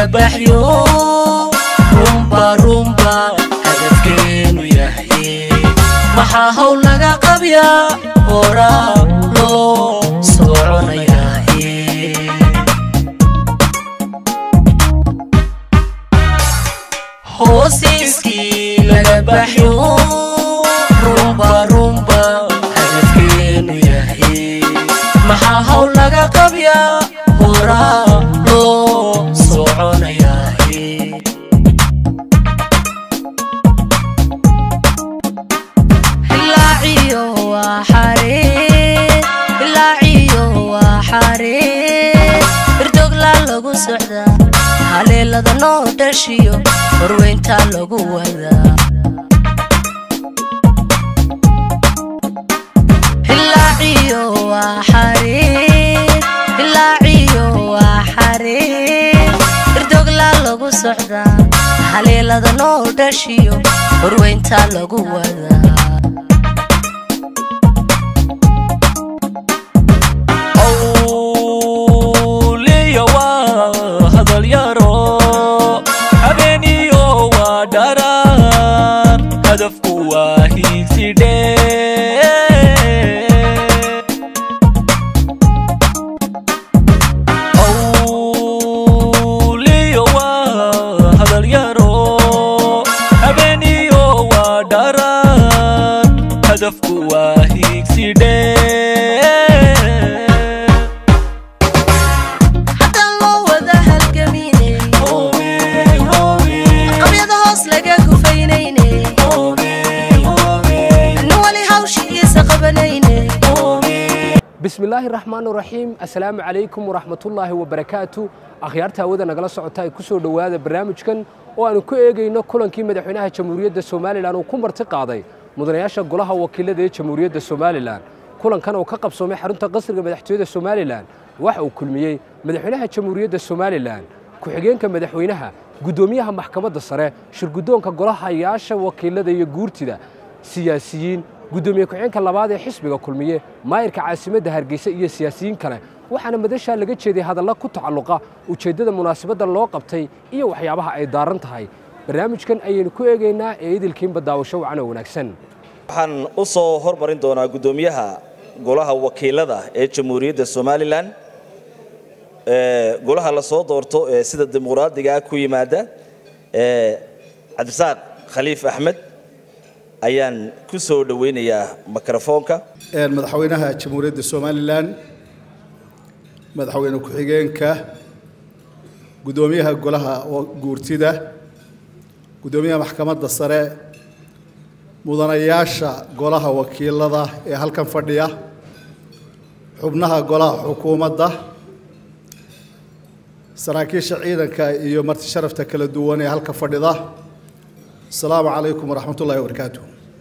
laga baxyo rumba rumba hadafkeenu yahay maxaa hawl laga qabyaa horaa loo soconayaaye hoosiiskii laga baxyo rumba rumba hadafkeenu yahay maxaa hawl laga qabyaa horaa loo soconayaaye ilaaciyo waa xariir ilaaciyo waa xariir irdogla lagu socdaa haleelada noo dhashiyo horweyntaa lagu wadaa ilaaciyo waa xariir ilaaciyo waa xariir irdogla lagu socdaa haleelada noo dhashiyo horweyntaa lagu wadaa awliya waa hadal yaro habeeniyo waa dharar hadafku waa hiigsidhe awliya waa hadal yaro habeeniyo waa dharar hadafku waa hiigsidhe haddaan loo wada halgaminay qabyada hoos laga gufaynayne nin wali hawshiisa qabanayne bismi illaahi raxmaan raxiim assalaamu calaykum waraxmatullaahi wabarakaatu akhyaarta hawada nagala socota ay ku soo dhowaada barnaamijkan oo aanu ku eegayno kulankii madaxweynaha jamhuuriyadda somalilan uu ku marti qaaday mudanayaasha golaha wakiilada ee jamhuuriyadda somalilan kulankan oo ka qabsoomay xarunta qasriga madaxtooyada somalilan waxa uu kulmiyey madaxweynaha jamhuuriyadda somalilan ku-xigeenka madaxweynaha guddoomiyaha maxkamadda sare shirguddoonka golahayaasha wakiilada iyo guurtida siyaasiyiin guddoomiye ku-xigeenka labaad ee xisbiga kulmiye maayirka caasimadda hargeysa iyo siyaasiyiin kale waxaana madashaa laga jeeday hadalla ku tacalluqa ujeeddada munaasabadda loo qabtay iyo waxyaabaha ay daaran tahay barnaamijkan ayaynu ku eegaynaa ee idilkiinba daawasho wacan oo wanaagsan waxaan u soo hormarin doonaa guddoomiyaha golaha wakiilada ee jamhuuriyadda somalilan ee golaha la soo doorto ee sida dimuqraadiga ah ku yimaada ee cabdisaaq khaliif axmed ayaan ku soo dhoweynayaa mikrofoonka madaxweynaha jamhuuriyadda somalilan madaxweyne ku-xigeenka guddoomiyaha golaha guurtida guddoomiyaha maxkamadda sare mudanayaasha golaha wakiilada ee halkan fadhiya xubnaha golaha xukuumadda saraakiisha ciidanka iyo marti sharafta kala duwan ee halka fadhida asalaamu calaykum waraxmat ullahi wabarakaatu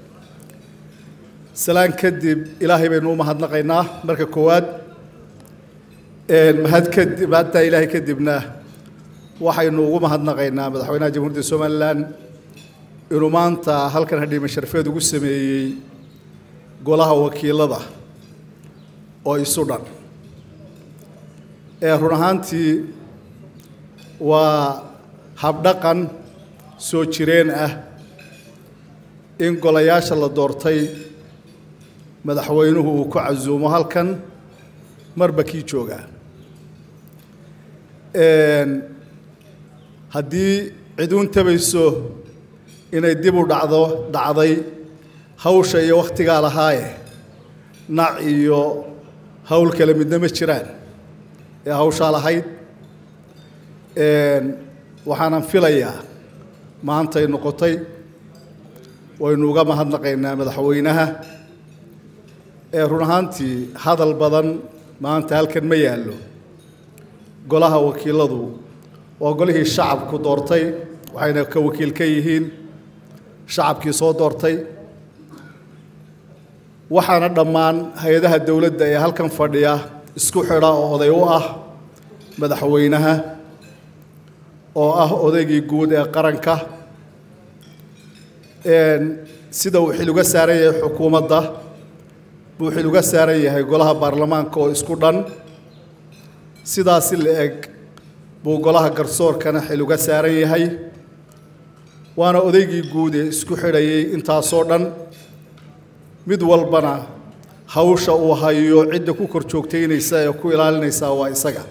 salaan kadib ilaahay baynu u mahadnaqaynaa marka koowaad mahad kadib mahadtaa ilaahay kadibna waxaynu ugu mahadnaqaynaa madaxweynaha jamhuuriyadda somalilan inuu maanta halkan hadhiime sharfeed ugu sameeyey golaha wakiilada oo isu dhan ee run ahaantii waa habdhaqan soo jireen ah in golayaasha la doortay madaxweynuhu uu ku casuumo halkan marba kii joogaa haddii ciduun tabayso inay dib u dhacdo dhacday hawsha iyo wakhtigaa lahaaye nac iyo hawl kale midna ma jiraan ee hawshaa lahayd waxaanan filayaa maantay noqotay waynu uga mahadnaqaynaa madaxweynaha ee run ahaantii hadal badan maanta halkan ma yaallo golaha wakiiladu waa golihii shacabku doortay waxayna ka wakiil ka yihiin shacabkii soo doortay waxaana dhammaan hay-adaha dowladda ee halkan fadhiya isku xidha oo oday u ah madaxweynaha oo ah odaygii guud ee qaranka sida uu xil uga saaran yahay xukuumadda buu xil uga saaran yahay golaha baarlamaanka oo isku dhan sidaasi la eg buu golaha garsoorkana xil uga saaran yahay waana odaygii guud ee isku xidhayay intaasoo dhan mid walbana hawsha uu hayo cidda ku kor joogtaynaysa ee ku ilaalinaysa waa isaga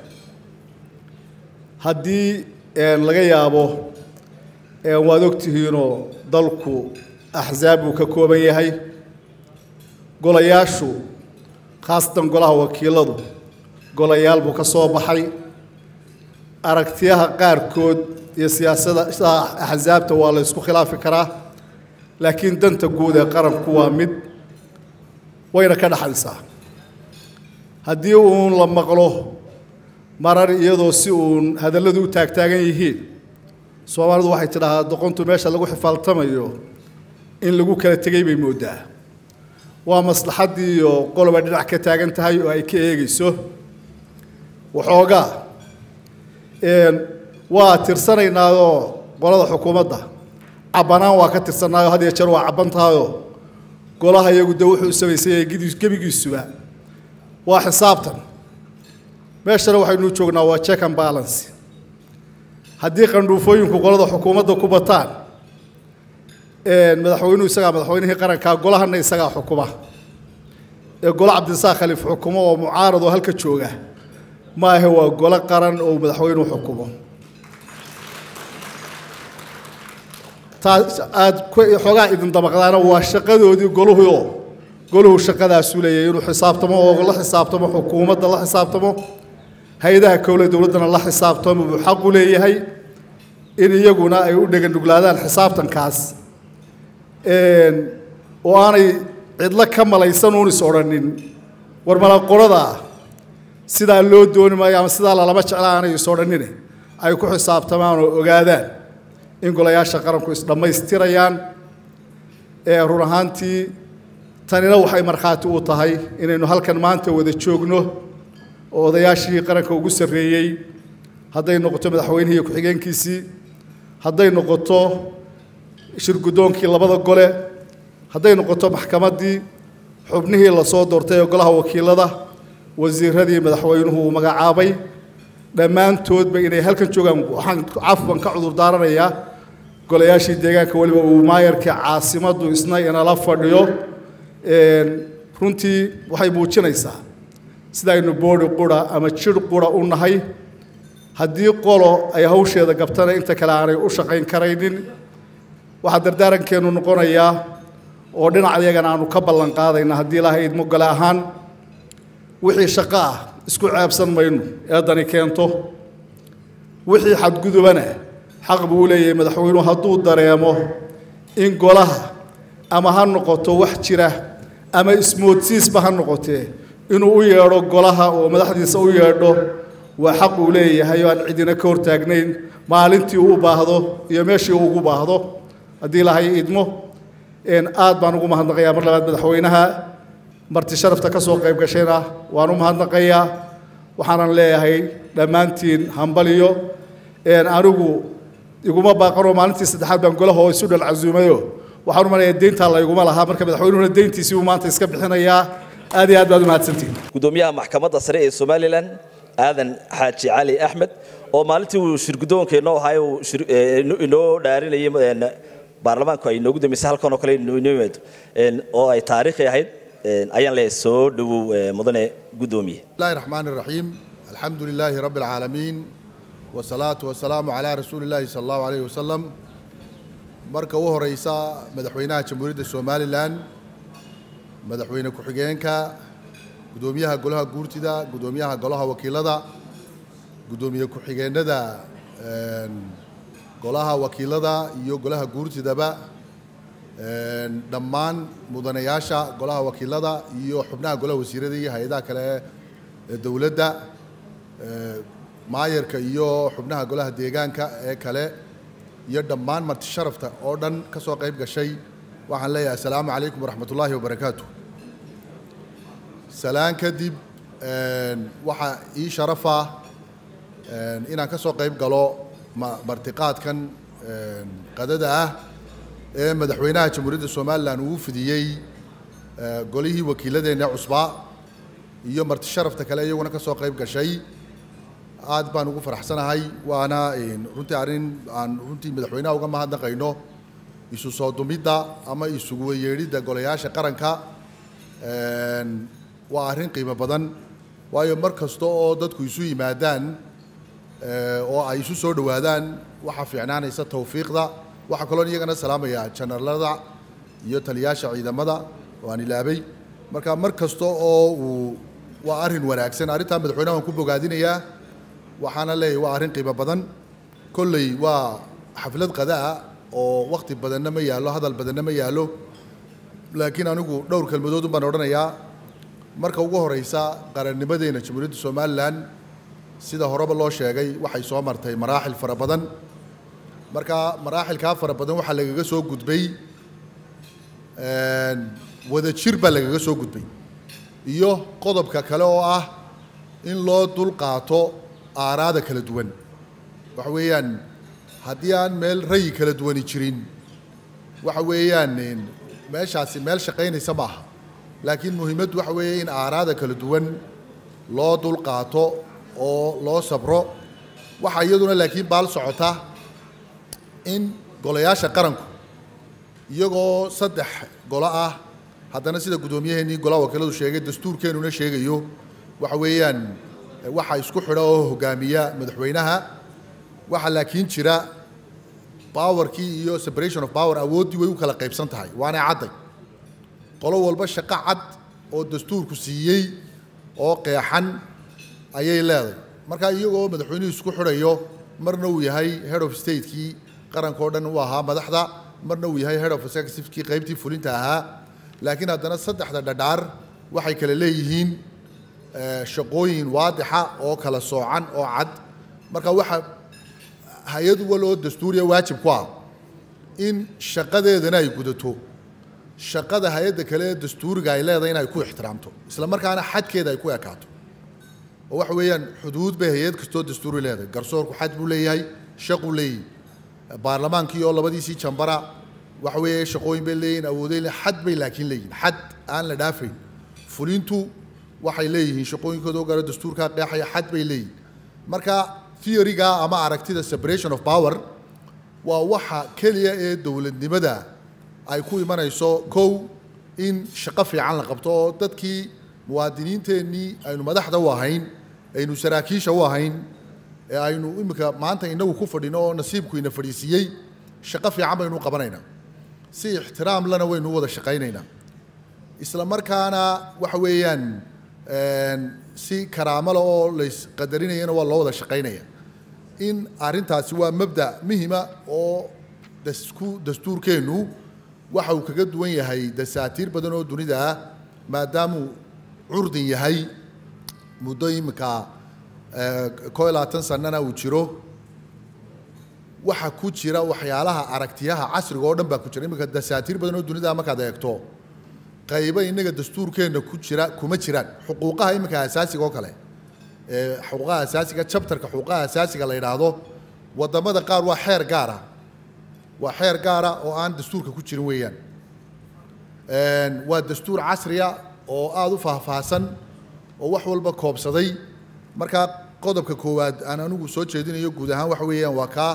haddii laga yaabo waad ogtihiinoo dalku axsaab uu ka kooban yahay golayaashu khaasatan golaha wakiiladu golayaal buu ka soo baxay aragtiyaha qaarkood iyo siyaasada axsaabta waa la ysku khilaafi karaa laakiin danta guud ee qaranku waa mid wayna ka dhaxaysaa haddii uun la maqlo marar iyadoo si uun hadalladu u taagtaagan yihiin soomaalidu waxay tidhaahdaa doqontu meesha lagu xifaaltamayo in lagu kala tegay bay mooddaa waa maslaxaddii iyo qoloba dhinac ka taagan tahay oo ay ka eegayso waxoogaa waa tirsanaynaayoo qolada xukuumadda cabbanaan waa ka tirsannaayoo had iyo jeer waa cabban tahayoo golaha iyagu de wuxuu samaysan yahay gebigiisuba waa xisaabtan meeshana waxaynu joognaa waa check and balance haddii qandhuufooyinku qolada xukuumadda ku bataan madaxweynuhu isagaa madaxweynihii qarankaa golahana isagaa xukuma ee golo cabdirasaaq khaliif xukumo oo mucaarad oo halka jooga maahe waa golo qaran oo madaxweynuhu xukumo taa aada xoogaa idin damaqdaana waa shaqadoodii goluhuoo goluhu shaqadaasu leeyahay inuu xisaabtamo oo la xisaabtamo xukuumadda la xisaabtamo hay-adaha kowle dowladdana la xisaabtamo buu xaqu leeyahay in iyaguna ay u dheganuglaadaan xisaabtankaas oo aanay cidlo ka malaysan uun is odhanin war malaqorada sidaa loo dooni maayo ama sidaa lalama jecla aanay is odhanine ay ku xisaabtamaan oo ogaadaan in golayaasha qaranku isdhammaystirayaan ee run ahaantii tanina waxay markhaati u tahay inaynu halkan maanta wada joogno oo odayaashii qaranka ugu sarreeyey hadday noqoto madaxweynihii iyo ku-xigeenkiisii hadday noqoto shirguddoonkii labada gole hadday noqoto maxkamaddii xubnihii lasoo doortay ee golaha wakiilada wasiiradii madaxweynuhu uu magacaabay dhammaantoodba inay halkan joogaan waxaan cafwan ka cudur daaranayaa golayaashii deegaanka weliba uu maayarkii caasimaddu isna inala fadhiyo runtii waxay muujinaysaa sidaaynu boodhi qura ama jidh qura u nahay haddii qolo ay hawsheeda gabtana inta kale aanay u shaqayn karaynin waxaa dardaarankeenu noqonayaa oo dhinac iyagana aanu ka ballan qaadayna haddii ilaahay idmo gole ahaan wixii shaqo ah isku ceebsan mayno eedani keento wixii xadgudubana xaq buu u leeyahay madaxweynuhu hadduu dareemo in golaha ama ha noqoto wax jira ama ismoodsiisba ha noqotee inuu u yeedho golaha oo madaxdiisa u yeedho waa xaq uu leeyahay oo aan cidina ka hortaagnayn maalintii uu u baahdo iyo meeshii uu ugu baahdo haddii ilaahay idmo aad baan ugu mahadnaqayaa mar labaad madaxweynaha marti sharafta ka soo qayb gashayna waan u mahadnaqayaa waxaanan leeyahay dhammaantiin hambaliyo anigu iguma baaqanoo maalintii saddexaad baan golaha oo isu dhal casuumayo waxaan u maleeyaa deyntaa layguma lahaa marka madaxweynuhuna deyntiisii uu maanta iska bixinayaa aad iyo aad baad u mahadsantihin gudoomiyaha maxkamadda sare ee somalilan aadan xaaji cali axmed oo maalintii uu shirguddoonka inoo ahaa uu inoo dhaarinayay baarlamaanku ay inoogu dambeysay halkan oo kale inoo yimaado oo ay taariikhi ahayd ayaan leeyahay soo dhowow mudane guddoomiye بسم الله الرحمن الرحيم الحمد لله رب العالمين والصلاة والسلام على رسول الله صلى الله عليه وسلم marka u horeysa madaxweynaha jamhuuriyadda somalilan madaxweyne ku-xigeenka gudoomiyaha golaha guurtida gudoomiyaha golaha wakiilada gudoomiye ku-xigeenada golaha wakiilada iyo golaha guurtidaba dhammaan mudanayaasha golaha wakiilada iyo xubnaha golaha wasiirada iyo hay-adaha kale ee dowladda maayarka iyo xubnaha golaha deegaanka ee kale iyo dhammaan marti sharafta oo dhan ka soo qayb gashay waxaan leeyahay assalaamu calaykum waraxmat ullaahi wabarakaatu salaan kadib waxaa ii sharafa inaan ka soo qayb galo ma- martiqaadkan qadada ah ee madaxweynaha jamhuuriyadda somalilan uu fidiyey golihii wakiiladeenna cusbaa iyo marti sharafta kale iyaguna ka soo qayb gashay aad baan ugu faraxsanahay waana runtii arrin aan runtii madaxweynaha uga mahadnaqayno isu soo dumidda ama isugu weyeedhidda golayaasha qaranka waa arrin qiimo badan waayo mar kasta oo dadku isu yimaadaan oo ay isu soo dhowaadaan waxaa fiicnaanaysa tawfiiqda waxaa kaloon iyagana salaamaya janaralada iyo taliyaasha ciidamada oo aan ilaabay marka mar kasta oo uu waa arrin wanaagsan arrintaa madaxweynaha waan ku bogaadinayaa waxaana leeyahay waa arrin qiimo badan kolley waa xaflad qadaa oo wakti badanna ma yaallo hadal badanna ma yaallo laakiin anigu dhowr kelmadood un baan odhanayaa marka ugu horeysa qarannimadeena jamhuuriyadda somalilan sida horeba loo sheegay waxay soo martay maraaxil fara badan marka maraaxilkaa fara badan waxaa lagaga soo gudbay wada jir baa lagaga soo gudbay iyo qodobka kale oo ah in loo dul qaato aaraada kala duwan waxa weeyaan haddii aan meel rayi kala duwani jirin waxa weeyaan meeshaasi meel shaqaynaysa ma aha laakiin muhiimaddu waxa weeye in aaraada kala duwan loo dul qaato oo loo sabro waxaa iyaduna laakiin baal socota in golayaasha qaranku iyagoo saddex golo ah haddana sida guddoomiyaheenii golaha wakiiladu sheegay dastuurkeenuna sheegayo waxa weeyaan waxa isku xidha oo hogaamiya madaxweynaha waxaa laakiin jira powerkii iyo separation of power awooddii way u kala qaybsan tahay waana cadday qolo walba shaqo cad oo dastuurku siiyey oo qeexan ayay leedahay marka iyagoo madaxweynuhu isku xidhayo marna uu yahay head of statekii qaranka oo dhan uu ahaa madaxda marna uu yahay head of executivekii qaybtii fulinta ahaa laakiin haddana saddexda dhadhaar waxay kala leeyihiin shaqooyin waadixa oo kala soocan oo cad marka waxa hay-ad wal oo dastuuriya waajib ku ah in shaqadeedana ay gudato shaqada hay-adda kale ee dastuuriga ay leedahay in ay ku ixtiraamto isla markaana xadkeeda ay ku ekaato oo waxa weeyaan xuduud bay hay-ad kastoo dastuuri leedahay garsoorku xad buu leeyahay shaquu leeyahay baarlamaankii oo labadiisii jambara waxa weeye shaqooyin bay leeyihin awooday xad bay laakiin leeyihin xad aan la dhaafayn fulintu waxay leeyihiin shaqooyinkooda oo gala dastuurkaa qeexaya xad bay leeyihin marka theoryga ama aragtida separation of power waa waxa keliya ee dowladnimada ay ku imanayso kow in shaqo fiican la qabto oo dadkii muwaadiniinteennii aynu madaxda u ahayn aynu saraakiisha u ahayn ee aynu imika maanta inagu ku fadhino oo nasiibku ina fadhiisiiyey shaqo fiican baynu u qabanaynaa si ixtiraam lana waynu u wada shaqaynaynaa isla markaana waxa weeyaan si karaamo leh oo laysqadarinayana waa loo wada shaqaynaya in arrintaasi waa mabda muhima oo dasku dastuurkeennu waxa uu kaga duwan yahay dasaatiir badan oo dunida ah maadaamuu curdin yahay muddo iminka koo iyo labaatan sanana uu jiro waxa ku jira waxyaalaha aragtiyaha casriga oo dhan baa ku jira iminka dasaatiir badan oo dunida markaad eegto qaybo innaga dastuurkeenna ku jira kuma jiraan xuquuqaha iminka asaasiga oo kale xuquuqaha asaasiga chapterka xuquuqaha asaasiga la yidhaahdo wadamada qaar waa xeer gaara waa xeer gaara oo aan dastuurka ku jirin weeyaan waa dastuur casriya oo aada u faahfaahsan oo wax walba koobsaday marka qodobka koowaad aan anigu soo jeedinayo guud ahaan waxa weeyaan waa kaa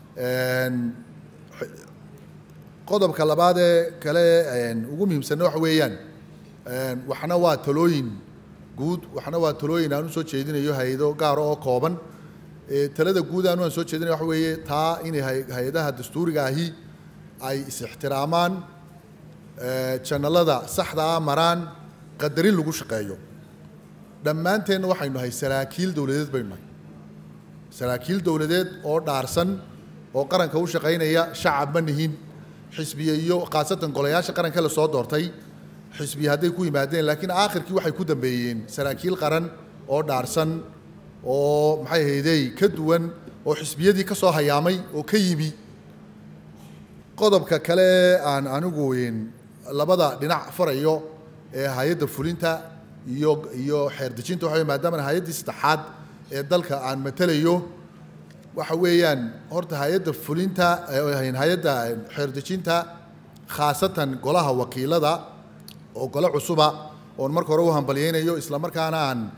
qodobka labaad ee kale ugu muhiimsanna waxa weeyaan waxna waa talooyin guud waxna waa talooyin aan u soo jeedinayo hay-ado gaara oo kooban talada guud aanu aan soo jeedinaya waxa weeye taa inay hay-adaha dastuuriga ahi ay is-ixtiraamaan janalada saxda ah maraan qadarin lagu shaqeeyo dhammaanteenna waxaynu nahay saraakiil dowladeed baynu nahay saraakiil dowladeed oo dhaarsan oo qaranka u shaqaynaya shacab ma nihin xisbiye iyo khaasatan golayaasha qaranka la soo doortay xisbiye hadday ku yimaadeen laakiin aakhirkii waxay ku dambeeyeen saraakiil qaran oo dhaarsan oo maxay ahaydey ka duwan oo xisbiyadii ka soo hayaamay oo ka yimi qodobka kale aan anigu labada dhinac farayo ee hay-adda fulinta iyo iyo xeerdejinta waxa maadaama hay-addii saddexaad ee dalka aan matalayo waxa weeyaan horta hay-adda fulinta hay-adda xeerdejinta khaasatan golaha wakiilada oo gole cusuba oon marka hore u hambalyaynayo isla markaana aan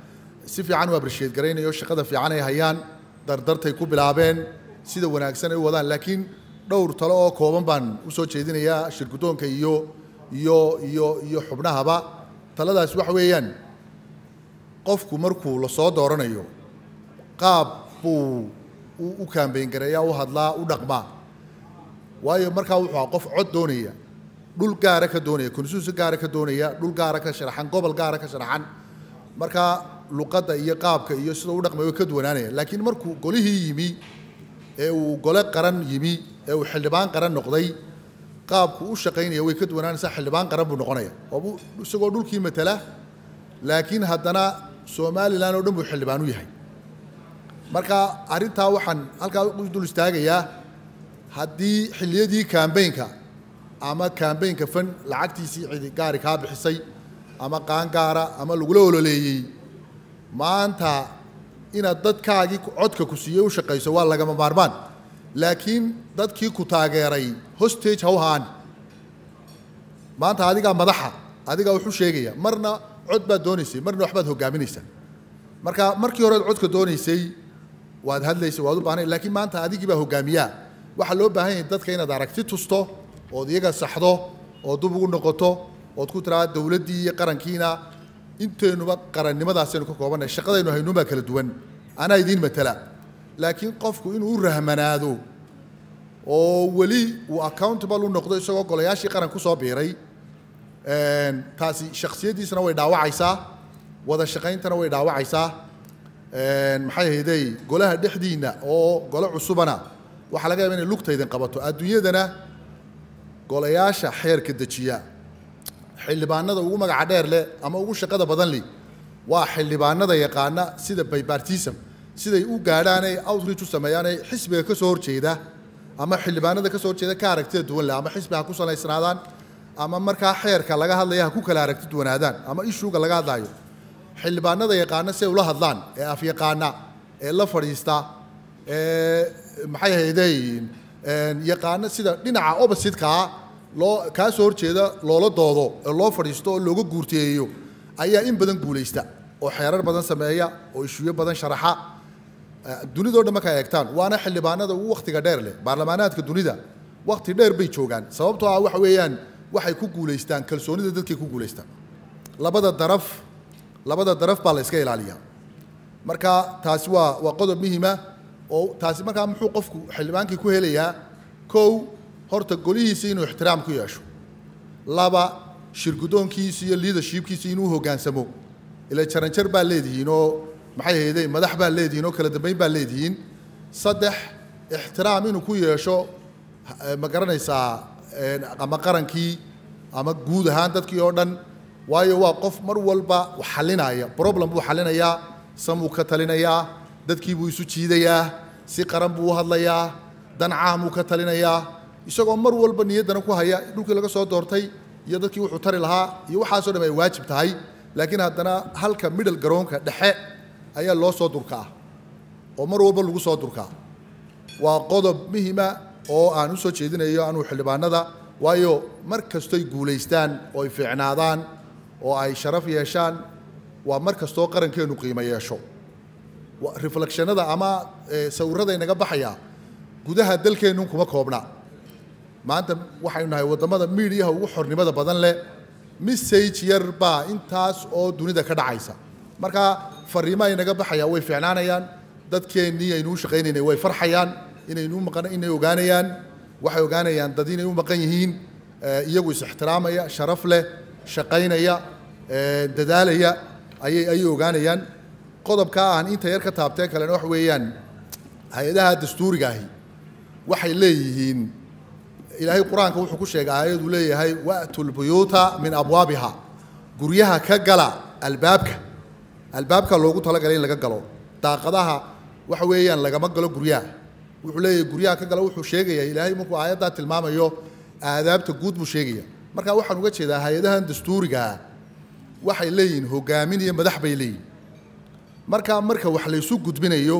si fiican u abrisheed garaynayo shaqada fiican ay hayaan dardartay ku bilaabeen sida wanaagsan ay u wadaan laakiin dhowr talo oo kooban baan u soo jeedinayaa shirguddoonka iyo iyo iyo iyo xubnahaba taladaas waxa weeyaan qofku markuu la soo dooranayo qaab buu u u kaambeyn gareeyaa u hadlaa u dhaqmaa waayo markaa wuxuu ahaa qof cod doonaya dhul gaara ka doonaya konsuusi gaara ka doonaya dhul gaara ka sharaxan gobol gaara ka sharaxan markaa luqadda iyo qaabka iyo sida u dhaqmay way ka duwanaanaya laakiin markuu golihii yimi ee uu gole qaran yimi ee uu xildhibaan qaran noqday qaabku u shaqaynaya way ka duwanaanaysaa xildhibaan qaran buu noqonaya oo isagoo dhulkii matala laakiin haddana somalilan oo dhan buu xildhibaan u yahay marka arrintaa waxaan halkaa u dul istaagayaa haddii xilliyadii kambeynka ama kambeynka fan lacagtiisii cidi gaari kaa bixisay ama qaangaara ama lagula ololeeyey maanta inaad dadkaagii codka ku siiyey u shaqayso waa lagama maarmaan laakiin dadkii ku taageeray hostage ha u haan maanta adigaa madaxa adigaa wuxuu sheegaya marna cod baad doonaysay marna waxbaad hogaaminaysaa marka markii horead codka doonaysay waad hadlaysay waad u baahnay laakiin maanta adigii baa hogaamiyaa waxaa loo baahan yahay dadka inaad aragti tusto ood iyaga saxdo oo dub ugu noqoto ood ku tiraada dowladdii iyo qarankiina inteenuba qarannimadaasaynu ka koobannahay shaqadaynu haynuunbaa kala duwan anaa idiin matala laakiin qofku inuu u rahmanaado oo weli uu accountable u noqdo isagoo golayaashii qaran ku soo biiray taasi shaksiyaddiisana way dhaawacaysaa wada shaqayntana way dhaawacaysaa maxay ahaydey golaha dhexdiinna oo gole cusubana waxaa laga yaaba inay lugtaydin qabato adduunyadana golayaasha xeerka dejiya xildhibaanada ugu magaca dheer leh ama ugu shaqada badan leh waa xildhibaanada yaqaana sida bipartism siday u gaadhaan ay outreach u sameeyaan ay xisbiga ka soo horjeeda ama xildhibaanada ka soo horjeeda ka aragtida duwan leh ama xisbi ha ku salaysnaadaan ama markaa xeerka laga hadlaya ha ku kala aragti duwanaadaan ama ishuuga laga hadlayo xildhibaanada yaqaana si ay ula hadlaan ee afyaqaana ee la fadhiista ee maxay ahaydey yaqaana sida dhinaca opposite-kaa loo kaa soo horjeeda loola doodo ee loo fadhiisto oo looga guurteeyo ayaa in badan guulaysta oo xeerar badan sameeya oo ishuuyo badan sharaxa dunidao dhan markaa eegtaan waana xildhibaanada ugu wakhtiga dheer leh baarlamaanaadka dunida wakhti dheer bay joogaan sababtoo ah waxa weeyaan waxay ku guulaystaan kalsoonida dadkay ku guulaystaan labada daraf labada daraf baa la iska ilaaliyaa marka taasi waa waa qodob muhiima oo taasi markaa muxuu qofku xildhibaankii ku helayaa kow horta golihiisa inuu ixtiraam ku yeesho laba shirgudoonkiisa iyo leadershipkiisa inuu hoggaansamo ila jaranjar baa leedihiin oo maxay ahaydey madax baa leedihiin oo kala dambeyn baa leedihiin saddex ixtiraam inuu ku yeesho ma garanaysaa ama qarankii ama guud ahaan dadkii oo dhan waayo waa qof mar walba xalinaya problem buu xalinayaa samuu ka talinayaa dadkii buu isu jiidayaa si qaran buu u hadlayaa dan caamuu ka talinayaa isagoo mar walba niyaddana ku haya dhulkii laga soo doortay iyo dadkii wuxuu tari lahaa iyo waxaasoo dham ay waajib tahay laakiin haddana halka middle garoonka dhexe ayaa loo soo durkaa oo mar walba lagu soo durkaa waa qodob muhima oo aan u soo jeedinayo anuu xildhibaanada waayo mar kastoy guulaystaan oo ay fiicnaadaan oo ay sharaf yeeshaan waa mar kastoo qarankeennu qiimo yeesho reflectionada ama sawirada inaga baxaya gudaha dalkeennu kuma koobna maanta waxaynu nahay waddamada miidiyaha ugu xornimada badan leh message yar baa intaas oo dunida ka dhacaysa marka fariimaha inaga baxaya way fiicnaanayaan dadkeennii aynu u shaqaynaynay way farxayaan inaynu maqan inay ogaanayaan waxay ogaanayaan dad inay u maqan yihiin iyagu is ixtiraamaya sharaf leh shaqaynaya dadaalaya ayay ayay ogaanayaan qodobkaa aan inta yar ka taabtee kalena wax weeyaan hay-adaha dastuuriga ahi waxay leeyihiin ilaahay qur-aanka wuxuu ku sheegay aayaduu leeyahay wa'tu lbuyuuta min abwaabiha guryaha ka gala albaabka albaabka loogu talagalay in laga galo daaqadaha waxa weeyaan lagama galo guryaha wuxuu leeyahay guryaha ka gala wuxuu sheegaya ilaahay markuu aayaddaa tilmaamayo aadaabta guud buu sheegaya marka waxaan uga jeedaa hay-adahan dastuurigaa waxay leeyihiin hogaamin iyo madax bay leeyihin marka marka wax laysu gudbinayo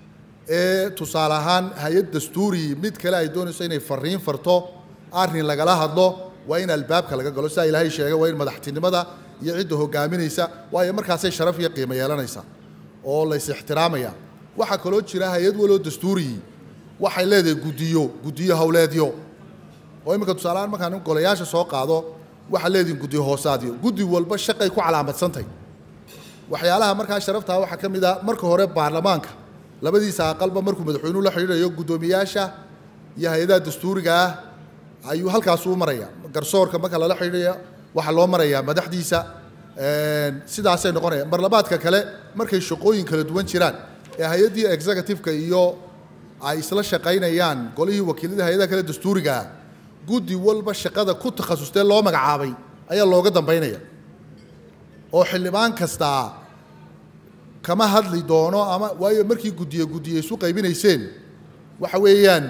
ee tusaale ahaan hay-ad dastuuri mid kale ay doonayso inay fariin farto arrin lagala hadlo waa in albaabka laga galo sidaa ilaahay sheegay waa in madaxtinimada iyo cidda hogaaminaysa waayo markaasay sharaf iyo qiimo yeelanaysaa oo lays ixtiraamaya waxaa kaloo jira hay-ad waloo dastuuriyii waxay leedahay guddiyo guddiyo howleedyo oo iminka tusaalehaan markaan golayaasha soo qaado waxaa leedihin guddiyo hoosaadyo guddi walba shaqay ku calaamadsantahy waxyaalaha markaa sharaftaa waxaa ka mid ah marka hore baarlamaanka labadiisa aqalba markuu madaxweynuhu la xidhiidhayo guddoomiyaasha iyo hay-adaha dastuuriga ah ayuu halkaasuu maraya garsoorka marka lala xidhiidhaya waxaa loo marayaa madaxdiisa sidaasay noqonaya marlabaadka kale markay shaqooyin kala duwan jiraan ee hay-addii executive-ka iyo ay isla shaqaynayaan golihii wakiilada hay-adaha kale dastuuriga ah guddi walba shaqada ku takhasustee loo magacaabay ayaa looga dambaynaya oo xildhibaan kastaa kama hadli doono ama waayo markii guddiye guddiye isu qaybinayseen waxa weeyaan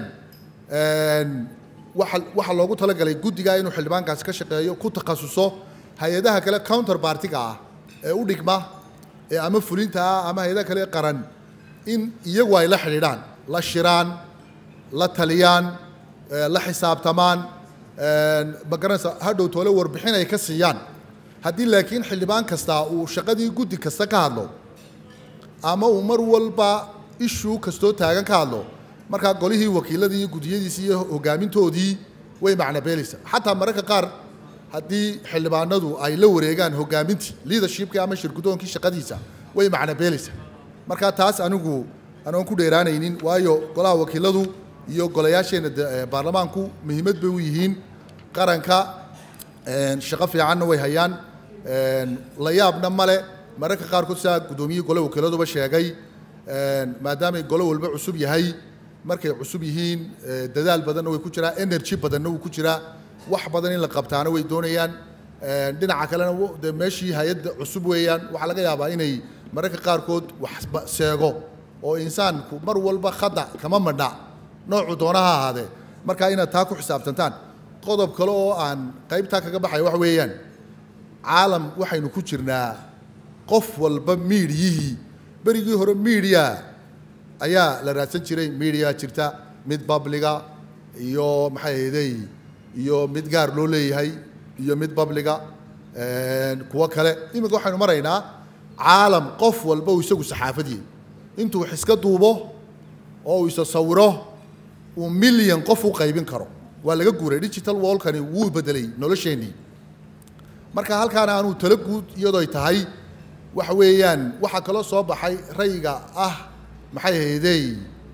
waxa waxaa loogu talagalay guddigaa inuu xildhibaankaasi ka shaqeeyo ku takhasuso hay-adaha kale counter partiga ah ee u dhigma ee ama fulinta ah ama hay-adaha kale qaran in iyagu ay la xidhiidhaan la shiraan la taliyaan la xisaabtamaan ma garanaysa hadhow toole warbixin ay ka siiyaan haddii laakiin xildhibaan kastaa uu shaqadii guddi kasta ka hadlo ama uu mar walba ishuu kastoo taagan ka hadlo markaa golihii wakiiladii iyo guddiyadiisii iyo hogaamintoodii way macnabeelaysaa xataa mararka qaar haddii xildhibaanadu ay la wareegaan hogaamintii leadershipkii ama shirgudoonkii shaqadiisa way macnabeelaysaa markaa taas anigu anoon ku dheeraanaynin waayo golaha wakiiladu iyo golayaasheenna baarlamaanku muhiimad bay u yihiin qaranka shaqo fiicanna way hayaan la yaabna male mararka qaarkood sidaa guddoomiyihii gole wakiiladuba sheegay maadaamay gole walba cusub yahay markay cusub yihiin dadaal badanna way ku jiraa energy badanna wuu ku jiraa wax badan in la qabtaana way doonayaan dhinaca kalena de meeshii hay-adda cusub weeyaan waxaa laga yaabaa inay mararka qaarkood wax seego oo insaanku mar walba khada kama madha noocu doona ha ahaadee markaa inaad taa ku xisaabtantaan qodob kale oo aan qaybtaa kaga baxaya wax weeyaan caalam waxaynu ku jirnaa qof walba miidiyihii berigii hore miidiya ayaa la raadsan jiray miidiya jirta mid babliga iyo maxay ahaydey iyo mid gaar loo leeyahay iyo mid babliga kuwo kale iminka waxaynu maraynaa caalam qof walba uu isagu saxaafadiyey intuu wax iska duubo oo uu isa sawiro uu milyan qof u qaybin karo waa laga guuray digital wallkani wuu bedelay nolosheennii marka halkaana aanuu talo guud iyadooy tahay waxa weeyaan waxaa kaloo soo baxay rayga ah maxay ahaydey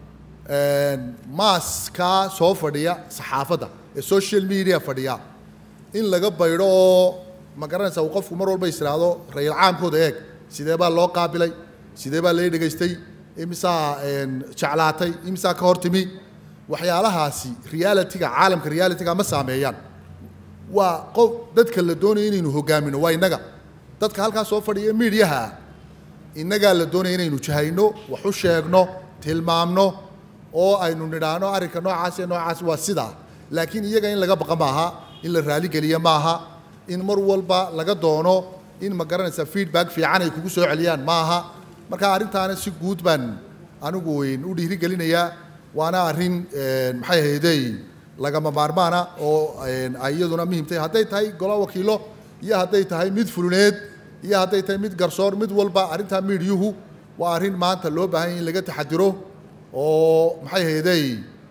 maaskaa soo fadhiya saxaafadda ee social media fadhiya in laga baydho oo ma garanaysa uu qofku mar walba israado rayil caamkooda eeg sidee baa loo qaabilay sidee baa lee dhegaystay imisaa jeclaatay imisaa ka hor timi waxyaalahaasi realitiga caalamka realitiga ma saameeyaan waa qof dadka la doonaya inaynu hogaamino waa innaga dadka halkaa soo fadhiya miidyaha innagaa la doonaya inaynu jahayno wax u sheegno tilmaamno oo aynu nidhaahno arrinka noocaas iyo noocaas waa sidaa laakiin iyaga in laga baqa maaha in la raaligeliya maaha in mar walba laga doono in ma garanaysa feedback fiican ay kugu soo celiyaan maaha marka arrintaana si guud baan anigu u dhiirigelinayaa waana arrin maxay ahaydey lagama maarmaana oo ay iyaduna muhiim tahay hadday tahay gola wakiilo iyo hadday tahay mid fuluneed iyo hadday tahay mid garsoor mid walba arrintaa miidyuhu waa arrin maanta loo baahan yahay in laga taxadiro oo maxay ahaydey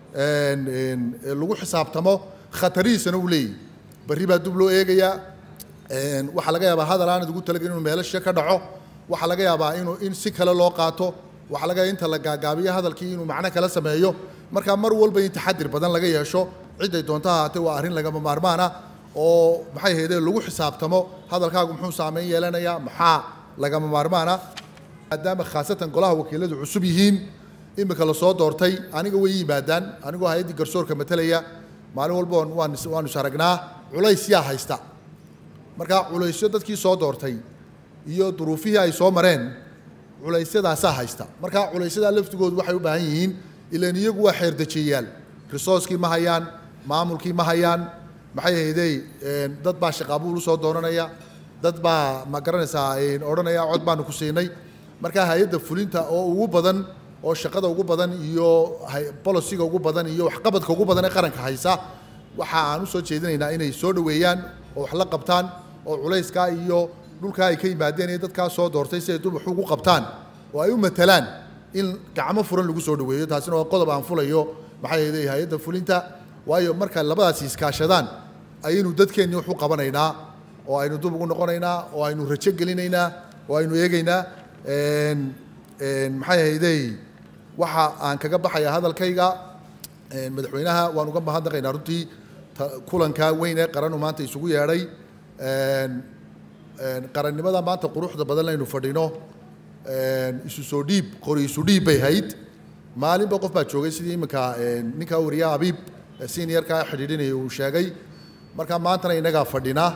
lagu xisaabtamo khatarihiisana uu leeyahy berri baa dub loo eegayaa waxaa laga yaabaa hadal aanad ugu talagelin inuu meelasha ka dhaco waxaa laga yaabaa inuu in si kale loo qaato waxaa laga yaabaa inta la gaagaabiyo hadalkii inuu macno kala sameeyo marka mar walba in taxadir badan laga yeesho ciday doonto ha ahaatee waa arrin lagama maarmaan ah oo maxay ahaydee lagu xisaabtamo hadalkaagu muxuu saameyn yeelanayaa maxaa lagama maarmaan ah maadaama khaasatan golaha wakiiladu cusub yihiin imika lasoo doortay aniga way yimaadaan anigoo hay-addii garsoorka matalaya maalin walba waan waanu is aragnaa culays yaa haysta marka culaysyo dadkii soo doortay iyo duruufihii ay soo mareen culaysyadaasaa haysta marka culaysyadaa laftigoodu waxay u baahan yihiin ilan iyagu waa xeerdejiyayaal risooskii ma hayaan maamulkii ma hayaan maxay ahaydey dad baa shaqaabuul usoo doonanaya dad baa ma garanaysaa odhanaya cod baanu ku siinay marka hay-adda fulinta oo ugu badan oo shaqada ugu badan iyo bolosiga ugu badan iyo waxqabadka ugu badan ee qaranka haysa waxa aan usoo jeedinaynaa inay soo dhoweeyaan oo wax la qabtaan oo culayskaa iyo dhulkaa ay ka yimaadeen iyo dadkaa soo doortay si ay dul wax ugu qabtaan oo ay u matalaan in gacmo furan lagu soo dhaweeyo taasina waa qodob aan fulayo maxay ahayd hay-adda fulinta waayo marka labadaasi iskaashadaan ayaynu dadkeenni wax u qabanaynaa oo aynu dub ugu noqonaynaa oo aynu rajo gelinaynaa oo aynu eegaynaa een, een, maxay ahaydey waxa aan kaga baxaya hadalkayga een, madaxweynaha waan uga mahadnaqaynaa runtii ta- kulanka weyn ee qaranu maanta isugu yeedhay een, een, qarannimada maanta quruxda badan aynu fadhino een, isu soo dhiib qori isu dhiib bay hayd maalinba qof baa joogay sidii iminka een, ninka wariyaha abiib ee seniorka xidhiidhinaya uu sheegay marka maantana innagaa fadhina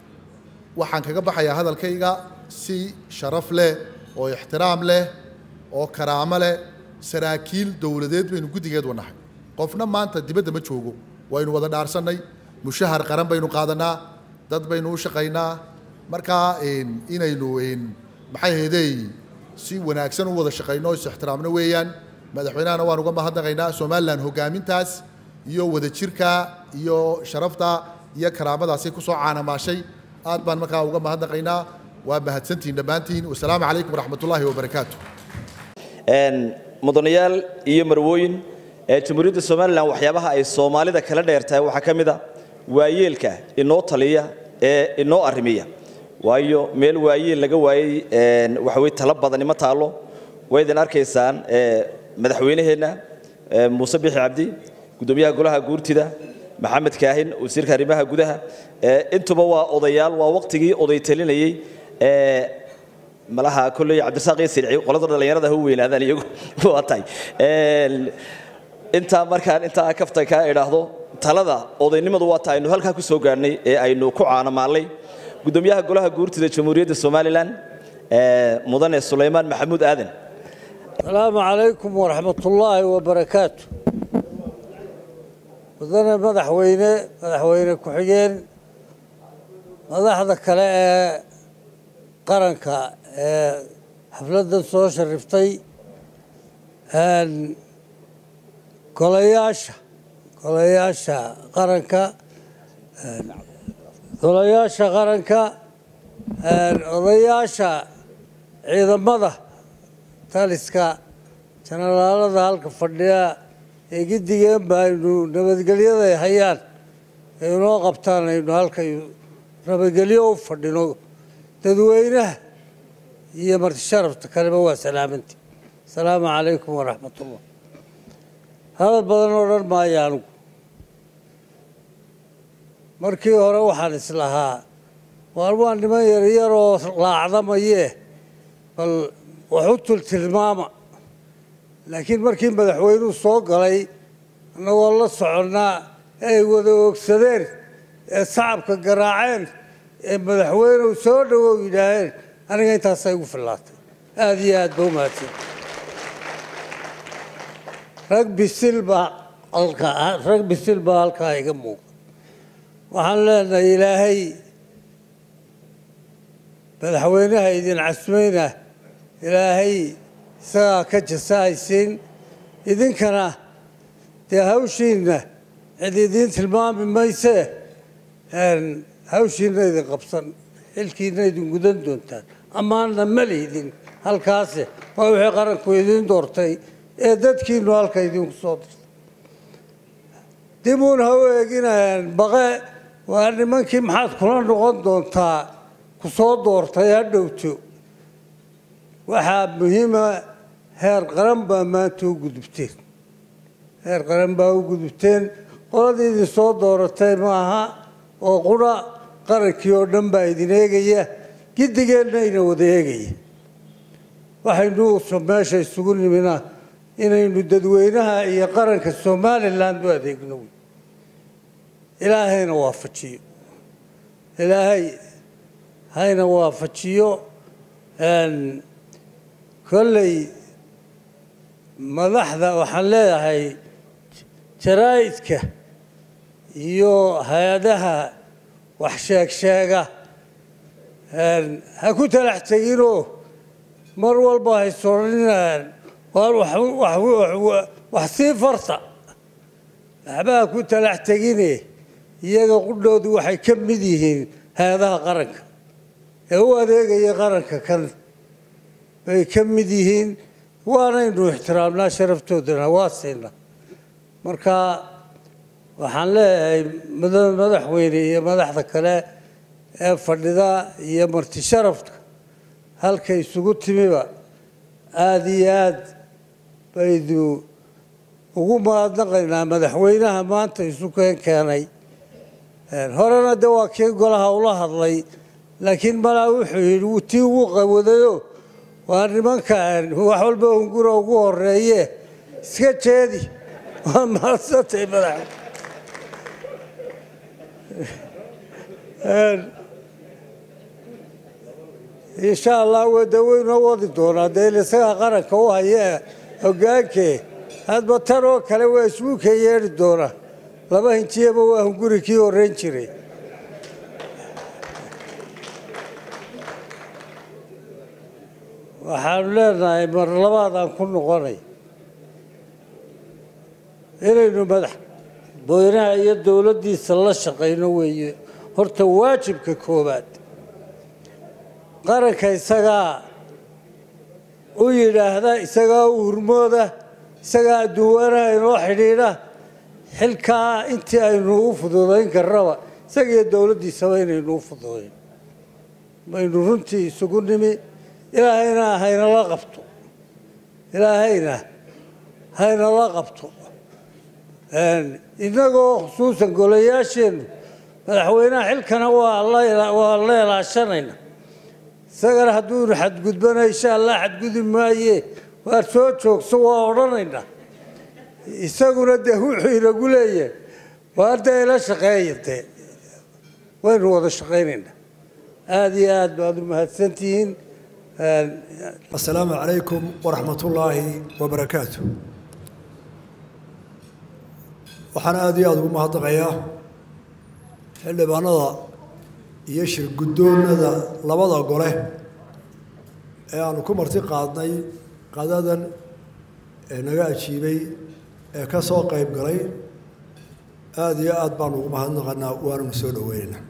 waxaan kaga baxayaa hadalkayga si sharaf leh oo ixtiraam leh oo karaamo leh saraakiil dowladeed baynu guddigeed wanahay qofna maanta dibadda ma joogo waynu wada dhaarsannay mushahar qaran baynu qaadanaa dad baynu u shaqaynaa marka een, inaynu een, maxay ahaydey si wanaagsan u wada shaqayno is ixtiraamno weeyaan madaxweynahana waan uga mahadnaqaynaa somalilan hogaamintaas iyo wadajirka iyo sharafta iyo karaamadaasay kusoo caanamaashay aad baan markaa uga mahadnaqaynaa waa mahadsantihiin dhammaantiin wasalaamu calaykum waraxmatullaahi wabarakaatu Een, mudanayaal iyo marwooyin ee jamhuuriyadda somalilan waxyaabaha ay soomaalida kala dheertahay waxaa ka mid a waayeelka inoo taliya ee inoo arrimiya waayo meel waayeel laga waayey een, waxa weye talo badani ma taalo waydan arkaysaan ee, madaxweynaheenna ee, muuse bixi cabdi gudoomiyaha golaha guurtida maxamed kaahin wasiirka arrimaha gudaha ee, intuba waa odayaal waa waqtigii oday talinayey ee, malaha kolley cabdirasaaq iyo sirci qolada dhallinyarada ha u weynaadaan iyagu waa tahay Een, intaa markaan intaa kafta ka idhaahdo talada odaynimadu waa ta aynu halkaa ku soo gaarnay ee aynu ku caanamaalnay gudoomiyaha golaha guurtida jamhuuriyadda somalilan ee, mudane sulaymaan maxamuud aadan السلام عليكم ورحمة الله وبركاته wadana madaxweyne madaxweyne ku-xigeen madaxda kale ee qaranka ee xafladdan soo shariftay een, golayaasha golayaasha qaranka een, golayaasha qaranka een, odayaasha ciidamada taliska janalaalada halka fadhiya ee giddigeen baynu nabadgelyada ay hayaan ee inoo qabtaan aynu halkay nabadgelyo u fadhino dadweynaha iyo marti sharafta kaleba waa salaamanti asalaamu calaykum waraxmat ullah hadal badan oo dhan maayo anigu markii hore waxaan islahaa waar waa niman yaryar oo laacdamayee bal wax u tultilmaama laakiin markii madaxweynuhu soo galay annagoo la soconnaa ee ay wada oogsadeen ee sacabka garaaceen ee madaxweynuhu soo dhowow yidhaaheen aniga intaasay igu fillaatay aada iyo aad ba u mahadsan rag bisil baa halkaa rag bisil baa halkaa iga muuqa waxaan leenahay ilaahay madaxweynaha idin casmayna ilaahay isagaa ka jasahaysiin idinkana dee hawshiinna cid idiin tilmaami maysee een, hawshiinna idin qabsan xilkiinna idin gudan doontaan ammaanna ma lihdin halkaase waa wixii qaranku idiin doortay ee dadkiinu halka idinku soo dirtay dibuun ha u eeginayaan baqe waa nimankii maxaad kula noqon doontaa ku soo doortay ha dhowto waxaa muhiima heer qaran baa maanta u gudubteen heer qaran baa u gudubteen qoladii idin soo dooratay maaha oo qura qarankii oo dhan baa idin eegaya giddigeenna ina wada eegaya waxaynu so- meesha isugu nimina inaynu dadweynaha iyo qaranka somaliland u adeegno wey ilaahayna waafajiyo ilaahay hayna waafajiyo een, kolley madaxda waxaan leeyahay jaraa'idka iyo hay-adaha wax sheeg sheega een, ha ku talax teginoo mar walba hay soranayaan waar wax wax- wax- wax sii farta waxba ha ku talax tegine iyaga qudhoodu waxay ka mid yihiin hay-adaha qaranka ee u adeegaya qaranka kan bay ka mid yihiin waanaynu ixtiraamnaa sharaftoodana waa siina marka waxaan leeyahay mada- madaxweyne iyo madaxda kale ee fadhida iyo marti sharafka halka isugu timiba aada iyo aad baydu ugu mahadnaqaynaa madaxweynaha maanta isu keen keenay horena de waa kii golaha ula hadlay laakiin malaa wuxuu yidhi wuu tii ugu qawadayo waa nimanka wax walba hungura ugu horeeye iska jeedi waa mahadsantay madax insha allah wada weynoo wadi doonaa dee isagaa qaranka u haya hogaankee hadba tan oo kale waa isbuuka yeedhi doonaa laba hinjiyaba waa hunguri kii horreyn jiray waxaanu leenahay mar labaadaan ku noqonay inaynu madax boynaha iyo dowladdiisa la shaqayno weeye horta waajibka koowaad qaranka isagaa u yidhaahda isagaa u hurmooda isagaa adduunwanaha inoo xidhiidha xilkaa intii aynu u fududayn karnaba isagiyo dowladdiisaba inaynu u fududayn baynu runtii isugu nimi ilaahayna haynala qabto ilaahayna haynala qabto innagoo khusuusan golayaasheennu madaxweynaha xilkana waa la waa la ilaashanayna isagana hadduunu xadgudbana insha allah xadgudi maaye waar soo joogso waa odhanaynaa isaguna dee wuxuu inagu leeyahay waa dee ila shaqeeya dee waynu wada shaqaynaynaa aada iyo aad baad u mahadsantihiin asalaamu calaykum waraxmat ullaahi wabarakaatu waxaan aada iyo aada ugu mahadnaqayaa xildhibaanada iyo shirguddoonada labada gole ee aanu ku marti qaadnay qadadan ee naga ajiibay ee ka soo qayb galay aada iyo aada baanu ugu mahadnaqanaa waananu soo dhoweynaynaa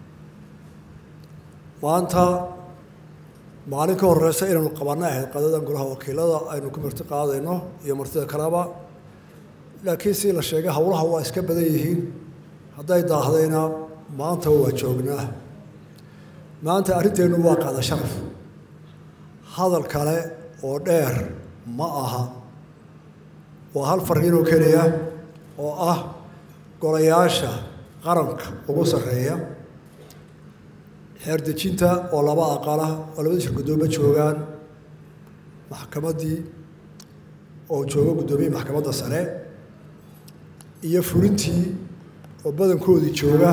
maanta maalin ka horeysa inaynu qabanay ahayd qadadan golaha wakiilada aynu ku marti qaadayno iyo martida kaleba laakiin si la sheegay howlaha waa iska badan yihiin hadday daahdayna maanta waa joognaa maanta arrinteennu waa qaada sharaf hadal kale oo dheer ma aha waa hal fariinoo keliya oo ah golayaasha qaranka ugu sarreeya xeerdejinta oo laba aqala oo labada shir guddooma joogaan maxkamaddii oo jooga guddoomiyii maxkamadda sare iyo fulintii oo badankoodii jooga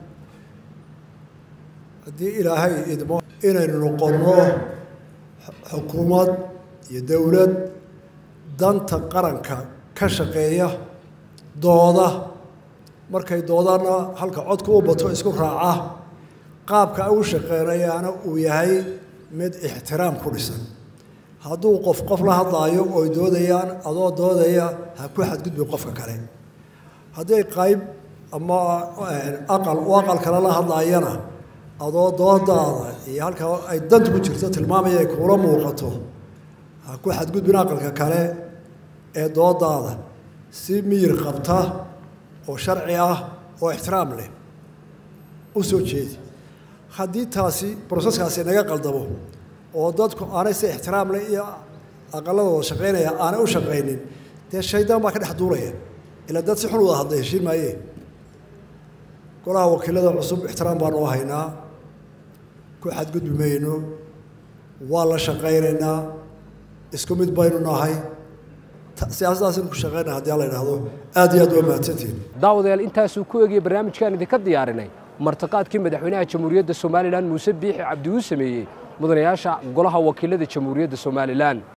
haddii ilaahay idmo inaynu noqonno xukuumad iyo dowlad danta qaranka ka shaqeeya dooda markay doodana halka codka u bato isku raaca qaabka ay u shaqeynayaana uu yahay mid ixtiraam ku dhisan hadduu qof qof la hadlaayo ooy doodayaan adoo doodaya ha ku xadgudbin qofka kale hadday qayb ama aqal u aqal kale la hadlaayana adoo doodaada iyo halka ay danta ku jirto tilmaamaya ay kuula muuqato ha ku xadgudbin aqalka kale ee doodaada si miyir qabta oo sharci ah oo ixtiraam leh u soo jeedi haddii taasi broseskaasi naga qaldamo oo dadku aanay si ixtiraam leh iyo aqaladooda shaqaynaya aanay u shaqaynin dee shaydaan baa ka dhex duulaya ilaa dad si xun wada hadlay heshiin maayee golaha wakiilada cusub ixtiraam baanu u haynaa ku xadgudbi mayno waa la shaqaynaynaa isku mid baynu nahay siyaasadaasinu ku shaqaynaa haddii alla idhaahdo aad iyo aad waa mahadsantihin daawadayaal intaasuu ku egaya barnaamijkaan idinka diyaarinay martiqaadkii madaxweynaha jamhuuriyadda somalilan muuse biixi cabdi uu sameeyey mudanayaasha golaha wakiilada jamhuuriyadda somalilan